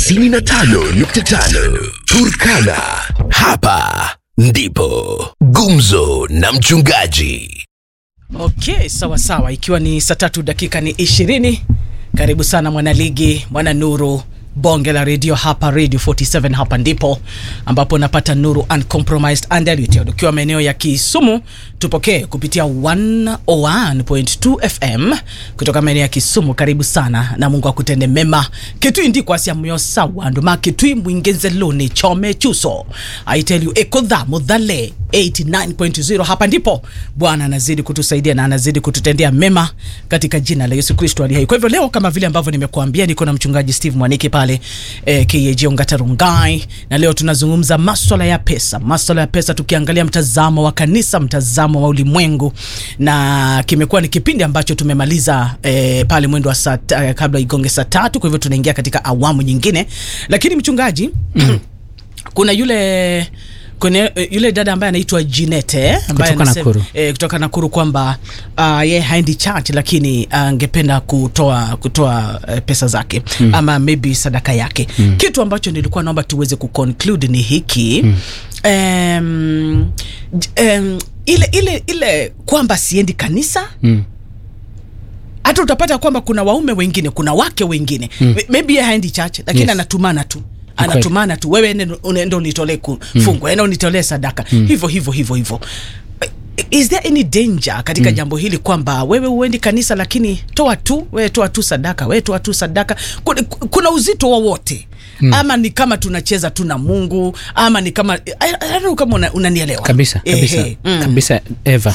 95.5 Turkana. Hapa ndipo Gumzo na Mchungaji. Okay, sawa sawa, ikiwa ni saa tatu dakika ni ishirini. Karibu sana mwanaligi, mwana nuru bonge la redio hapa radio 47 hapa ndipo ambapo unapata nuru uncompromised undiluted ukiwa maeneo ya kisumu tupokee kupitia 101.2 fm kutoka maeneo ya kisumu karibu sana na mungu akutende mema kitui ndikwasia myo sawa nduma kitui mwingezeluni chome chuso i tell you ekodha mudhale 89.0 hapa ndipo bwana anazidi kutusaidia na anazidi kututendea mema katika jina la yesu kristo ali hai kwa hivyo leo kama vile ambavyo nimekuambia niko na mchungaji steve mwaniki pale eh, kag ongatarungai na leo tunazungumza maswala ya pesa maswala ya pesa tukiangalia mtazamo wa kanisa mtazamo wa ulimwengu na kimekuwa ni kipindi ambacho tumemaliza eh, pale mwendo wa saa eh, kabla igonge saa tatu kwa hivyo tunaingia katika awamu nyingine lakini mchungaji kuna yule kuna yule dada ambaye anaitwa Jinete ambaye Kutoka anasema- Nakuru. eh, kutoka Nakuru kwamba uh, yeye haendi church lakini angependa kutoa kutoa uh, pesa zake mm. ama maybe sadaka yake mm. kitu ambacho nilikuwa naomba tuweze kuconclude ni hiki mm. um, um, ile ile ile kwamba siendi kanisa Mm. hata utapata kwamba kuna waume wengine kuna wake wengine mm. maybe yeye haendi church lakini Yes. anatumana tu kweli. anatumana tu wewe ende- unaenda unitolee ku- fungu enda unitolee sadaka hivyo hivyo hivyo hivyo is there any danger katika jambo hili kwamba wewe huendi kanisa lakini toa tu wewe toa tu sadaka wewe toa tu sadaka kuna, kuna uzito wowote mm. ama ni kama tunacheza tu na mungu ama ni kama I, I don't know kama una- unanielewa kabisa kabisa Ehe, mm. kabisa eva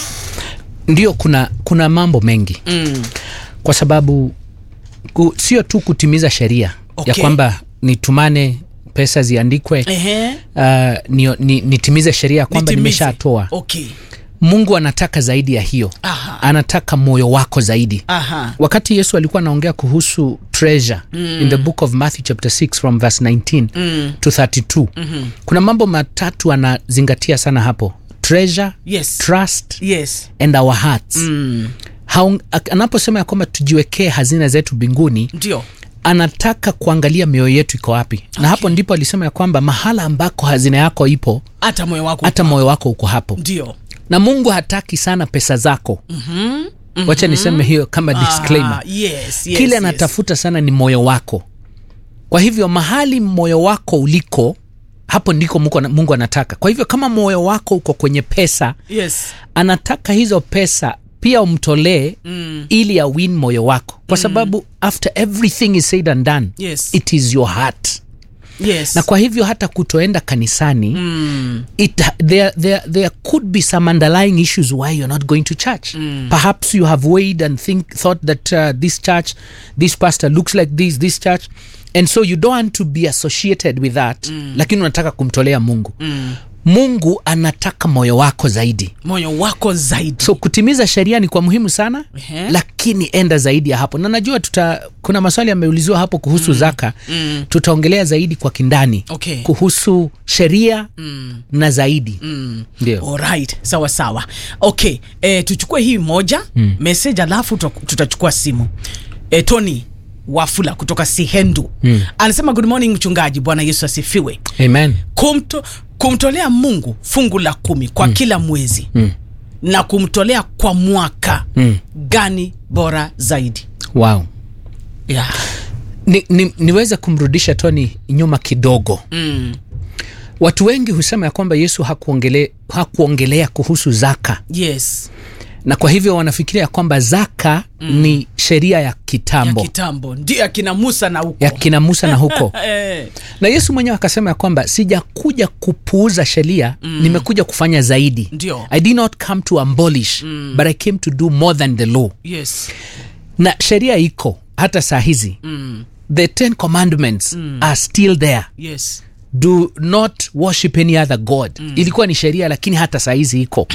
ndio kuna kuna mambo mengi Mm. kwa sababu ku, sio tu kutimiza sheria ya Okay. kwamba nitumane pesa ziandikwe Ehe. uh, ni, ni, nitimize sheria ya kwamba Nitimize. nimeshatoa okay mungu anataka zaidi ya hiyo Aha. anataka moyo wako zaidi aha wakati yesu alikuwa anaongea kuhusu treasure mm. in the book of matthew chapter 6 from verse 19 mm. to 32 mm-hmm. kuna mambo matatu anazingatia sana hapo treasure Yes. trust yes and our hearts mm. Haung, ak- anaposema ya kwamba tujiwekee hazina zetu mbinguni ndio anataka kuangalia mioyo yetu iko wapi okay. na hapo ndipo alisema ya kwamba mahala ambako hazina yako ipo hata moyo wako hata moyo wako uko hapo ndio na mungu hataki sana pesa zako mm-hmm. Mm-hmm. wacha niseme hiyo kama disclaimer Ah, yes, yes, kile yes. anatafuta sana ni moyo wako kwa hivyo mahali moyo wako uliko hapo ndiko mungu, ana- mungu anataka kwa hivyo kama moyo wako uko kwenye pesa yes anataka hizo pesa pia umtolee mm. ili awin moyo wako kwa sababu after everything is said and done Yes. it is your heart yes na kwa hivyo hata kutoenda kanisani mm. it, there, there, there could be some underlying issues why you're not going to church mm. perhaps you have weighed and think, thought that uh, this church this pastor looks like this this church and so you don't want to be associated with that mm. lakini unataka kumtolea mungu mm. mungu anataka moyo wako zaidi moyo wako zaidi so kutimiza sheria ni kwa muhimu sana Ehe. lakini enda zaidi ya hapo na najua tuta kuna maswali yameuliziwa hapo kuhusu mm. zaka mm. tutaongelea zaidi kwa kindani Okay. kuhusu sheria mm. na zaidi mm. ndio Alright, sawa sawa okay e, tuchukue hii moja mm. message alafu tuta- tutachukua simu e, tony wafula kutoka sihendu mm. anasema good morning mchungaji bwana yesu asifiwe amen Kumto, kumtolea mungu fungu la kumi kwa mm. kila mwezi mm. na kumtolea kwa mwaka mm. gani bora zaidi wow yeah. ni, ni, niweze kumrudisha toni nyuma kidogo mm. watu wengi husema ya kwamba yesu hakuongele, hakuongelea kuhusu zaka yes na kwa hivyo wanafikiria ya kwamba zaka mm. ni sheria ya ya kitambo kitambo ndio akina musa na huko ya kina musa na huko eh. na yesu mwenyewe akasema ya kwamba sijakuja kupuuza sheria mm. nimekuja kufanya zaidi Ndio. i did not come to abolish mm. but i came to do more than the law yes na sheria iko hata saa hizi mm. the ten commandments mm. are still there yes do not worship any other god mm. ilikuwa ni sheria lakini hata saa hizi iko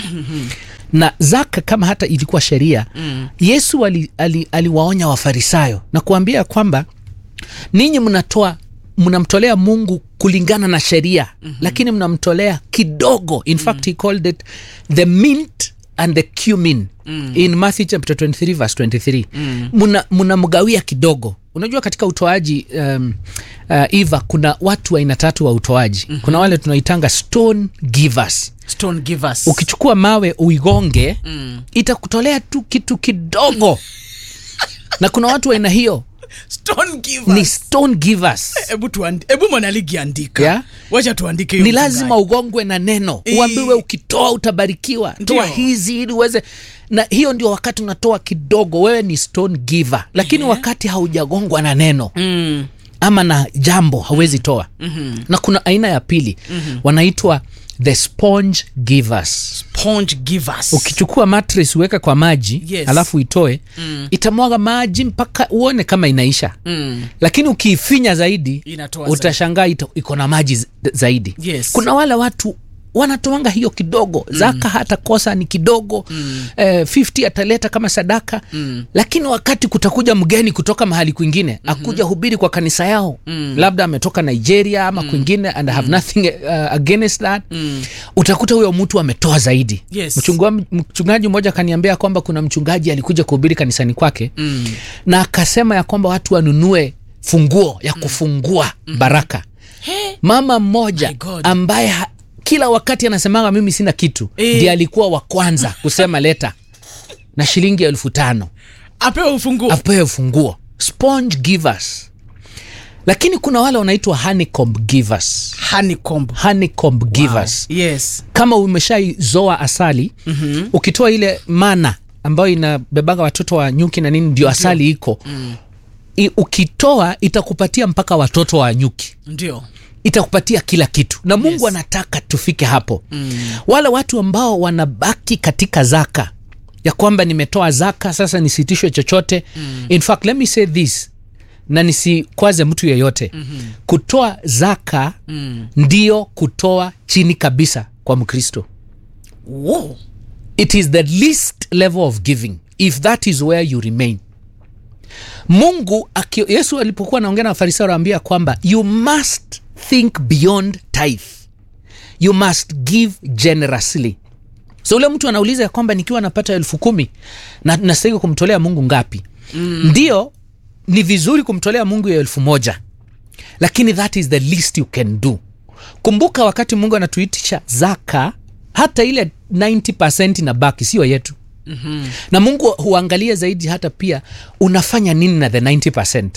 na zaka kama hata ilikuwa sheria mm. yesu aliwaonya ali, ali aliwaonya wafarisayo na kuambia kwamba ninyi mnatoa mnamtolea mungu kulingana na sheria mm-hmm. lakini mnamtolea kidogo in fact he called it the mint and the cumin mm. in matthew chapter 23 verse 23 mm. mnamgawia kidogo unajua katika utoaji um, uh, eva kuna watu aina tatu wa utoaji mm-hmm. kuna wale tunaitanga stone givers stone givers ukichukua mawe uigonge mm. itakutolea tu kitu kidogo na kuna watu wa aina hiyo stone ni givers stone givers hebu tuandi- hebu mwanaligi andika Yeah. wacha tuandike hiyo ni mchungaji. lazima ugongwe na neno Eh. uambiwe ukitoa utabarikiwa Ndio. toa hizi ili uweze na hiyo ndio wakati unatoa kidogo wewe ni stone giver lakini Yeah. wakati haujagongwa na neno mm. ama na jambo hawezi toa mm-hmm. na kuna aina ya pili mm-hmm. wanaitwa the sponge givers sponge givers ukichukua mattress uweka kwa maji Yes. alafu itoe mm. itamwaga maji mpaka uone kama inaisha mm. lakini ukiifinya zaidi Inatoa utashangaa ito- iko na maji z- zaidi Yes. kuna wale watu wanatoanga hiyo kidogo mm. zaka hata kosa ni kidogo mm. eh, 50 ataleta kama sadaka mm. lakini wakati kutakuja mgeni kutoka mahali kwingine mm-hmm. akuja hubiri kwa kanisa yao mm. labda ametoka nigeria ama mm. kwingine and I have nothing uh, against that mm. utakuta huyo mtu ametoa zaidi Yes. Mchungwa- mchungaji mmoja akaniambia kwamba kuna mchungaji alikuja kuhubiri kanisani kwake mm. na akasema ya kwamba watu wanunue funguo ya kufungua mm. baraka He, mama My mmoja God. ambaye ha, kila wakati anasemaga mimi sina kitu Eh. ndiye alikuwa wa kwanza kusema leta na shilingi elfu tano apewe ufunguo apewe funguo sponge givers lakini kuna wale wanaitwa honeycomb givers honeycomb honeycomb givers yes kama umeshaizoa asali mm-hmm. ukitoa ile mana ambayo inabebaga watoto wa nyuki na nini ndio asali iko mm. I, ukitoa itakupatia mpaka watoto wa nyuki ndio itakupatia kila kitu na mungu Yes. anataka tufike hapo mm. wale watu ambao wanabaki katika zaka ya kwamba nimetoa zaka sasa nisitishwe chochote mm. in fact let me say this na nisikwaze mtu yeyote mm-hmm. kutoa zaka mm. ndio kutoa chini kabisa kwa mkristo wow. it is the least level of giving if that is where you remain mungu aki, yesu alipokuwa anaongea na wafarisayo anawaambia kwamba you must think beyond tithe you must give generously so ule mtu anauliza ya kwamba nikiwa napata elfu kumi na nastahili kumtolea mungu ngapi mm. ndio ni vizuri kumtolea mungu ya elfu moja lakini that is the least you can do kumbuka wakati mungu anatuitisha zaka hata ile 90 na baki sio yetu mm-hmm. na mungu huangalia zaidi hata pia unafanya nini na the 90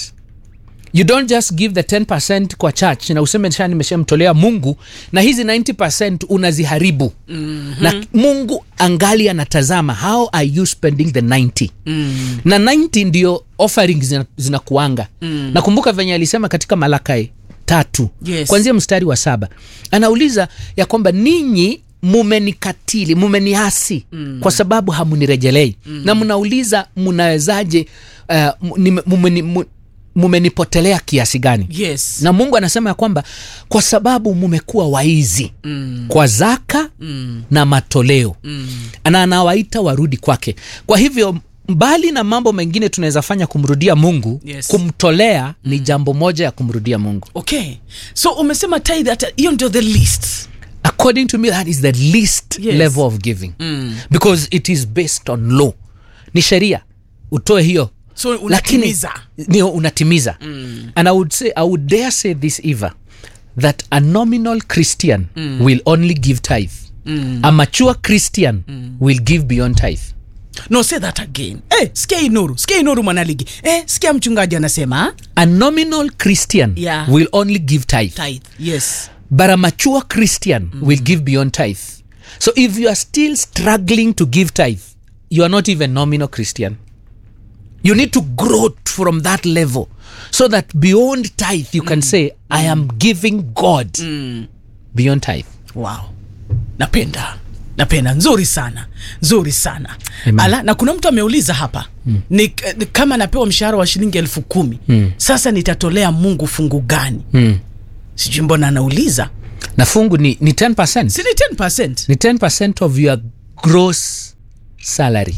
you don't just give the 10 kwa church na useme sha nimeshamtolea mungu na hizi 90 unaziharibu mm-hmm. na mungu angali anatazama how are you spending the 90 mm. na 90 ndio offerings zina- zinakuanga mm. nakumbuka venye alisema katika malakai tatu Yes. kwanzia mstari wa saba anauliza ya kwamba ninyi mumenikatili mumeniasi mm. kwa sababu hamunirejelei mm. na mnauliza mnawezaje uh, nime- mumeni- mu- mumenipotelea kiasi gani yes na mungu anasema ya kwamba kwa sababu mumekuwa waizi mm. kwa zaka mm. na matoleo mm. na anawaita warudi kwake kwa hivyo mbali na mambo mengine tunaweza fanya kumrudia mungu Yes. kumtolea ni jambo moja ya kumrudia mungu okay so umesema tithe hata hiyo ndio the least according to me that is the least Yes. level of giving mm. because it is based on law ni sheria utoe hiyo so lakini unatimiza ndio unatimiza mm. and i would say i would dare say this eva that a nominal christian mm. will only give tithe mm. a mature christian mm. will give beyond tithe no say that again eh sikia hii nuru sikia hii nuru mwanaligi eh sikia mchungaji anasema ha? a nominal christian Yeah. will only give tithe tithe yes but a mature christian mm. will give beyond tithe so if you are still struggling to give tithe you are not even nominal christian you need to grow from that level so that beyond tithe you can say i am giving god beyond tithe wow napenda napenda nzuri sana nzuri sana Amen. ala na kuna mtu ameuliza hapa mm. ni, ni kama napewa mshahara wa shilingi elfu kumi mm. sasa nitatolea mungu fungu gani mm. sijui mbona anauliza na fungu ni, ni 10 si ni 10 ni 10 of your gross salary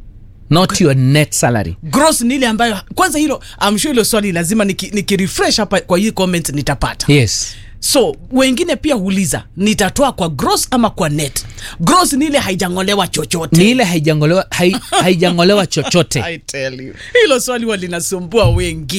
not your net salary gross ni ile ambayo kwanza hilo amshu hilo swali lazima nikirefresh niki nikirefresh hapa kwa hii comment nitapata yes so wengine pia huuliza nitatoa kwa gross ama kwa net gross ni ile haijang'olewa chochote ni ile haijangolewa hai, haijangolewa chochote I tell you. hilo swali huwa linasumbua wengi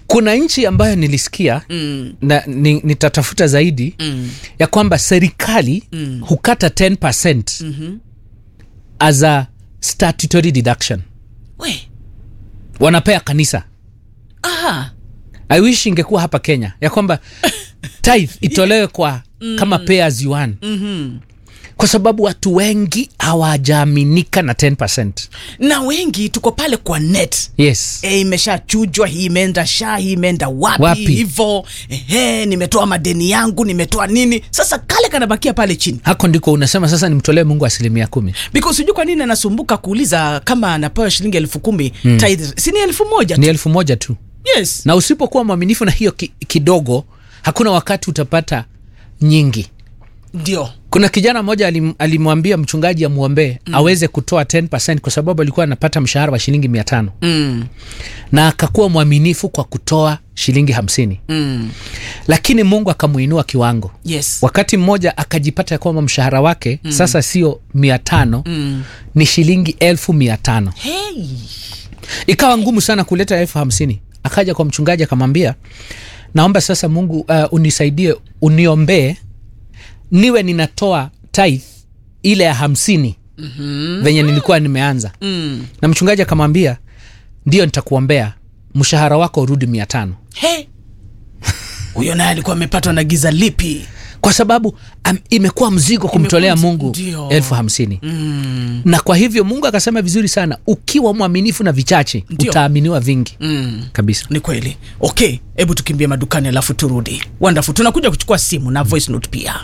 kuna nchi ambayo nilisikia mm. na ni, nitatafuta zaidi mm. ya kwamba serikali mm. hukata 10 mm-hmm. as a statutory deduction we wanapea kanisa aha i wish ingekuwa hapa kenya ya kwamba tithe itolewe kwa mm. kama pay as you earn mm-hmm. kwa sababu watu wengi hawajaaminika na 10 na wengi tuko pale kwa net yes e, imeshachujwa hii imeenda sha hii imeenda wapi, Wapi? hivo ehe nimetoa madeni yangu nimetoa nini sasa kale kanabakia pale chini hako ndiko unasema sasa nimtolee mungu asilimia kumi because sijui kwa nini anasumbuka kuuliza kama anapewa shilingi elfu kumi mm. si ni elfu moja ni tu elfu moja tu yes na usipokuwa mwaminifu na hiyo ki, kidogo hakuna wakati utapata nyingi ndio kuna kijana mmoja alim, alimwambia mchungaji amwombee mm. aweze kutoa 10 kwa sababu alikuwa anapata mshahara wa shilingi mia tano mm. na akakuwa mwaminifu kwa kutoa shilingi hamsini Mm. lakini mungu akamuinua kiwango yes wakati mmoja akajipata ya kwamba mshahara wake mm. sasa sio mia tano mm. ni shilingi elfu mia tano hey. ikawa ngumu sana kuleta elfu hamsini akaja kwa mchungaji akamwambia naomba sasa mungu uh, unisaidie uniombee niwe ninatoa tithe ile ya hamsini mm-hmm. venye nilikuwa nimeanza Mm. na mchungaji akamwambia ndio nitakuombea mshahara wako urudi mia tano Hey. huyo naye alikuwa amepatwa na giza lipi kwa sababu um, imekuwa mzigo kumtolea Imekuwa mzi- mungu ndio. elfu hamsini mm. na kwa hivyo mungu akasema vizuri sana ukiwa mwaminifu na vichache Ndio. utaaminiwa vingi Mm. kabisa ni kweli okay hebu tukimbie madukani alafu turudi wonderful tunakuja kuchukua simu na voice note pia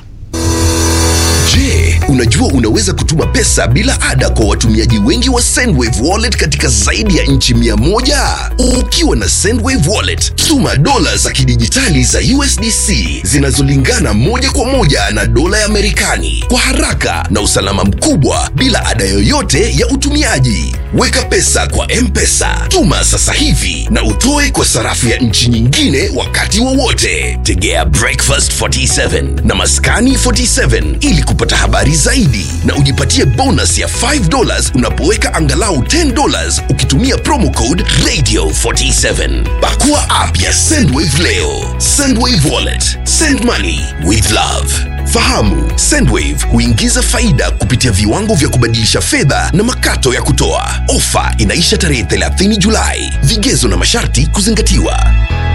Je, unajua unaweza kutuma pesa bila ada kwa watumiaji wengi wa Sendwave Wallet katika zaidi ya nchi mia moja? Ukiwa na Sendwave Wallet, tuma dola za kidijitali za USDC zinazolingana moja kwa moja na dola ya Marekani kwa haraka na usalama mkubwa bila ada yoyote ya utumiaji. Weka pesa kwa M-Pesa, tuma sasa hivi na utoe kwa sarafu ya nchi nyingine wakati wowote. Tegea Breakfast 47 na Maskani 47 ili kupata habari zaidi na ujipatie bonus ya $5 unapoweka angalau $10 ukitumia promo code Radio 47. Pakua app ya Sendwave leo. Sendwave Wallet. Send money with love. Fahamu, Sendwave huingiza faida kupitia viwango vya kubadilisha fedha na makato ya kutoa. Ofa inaisha tarehe 30 Julai. Vigezo na masharti kuzingatiwa.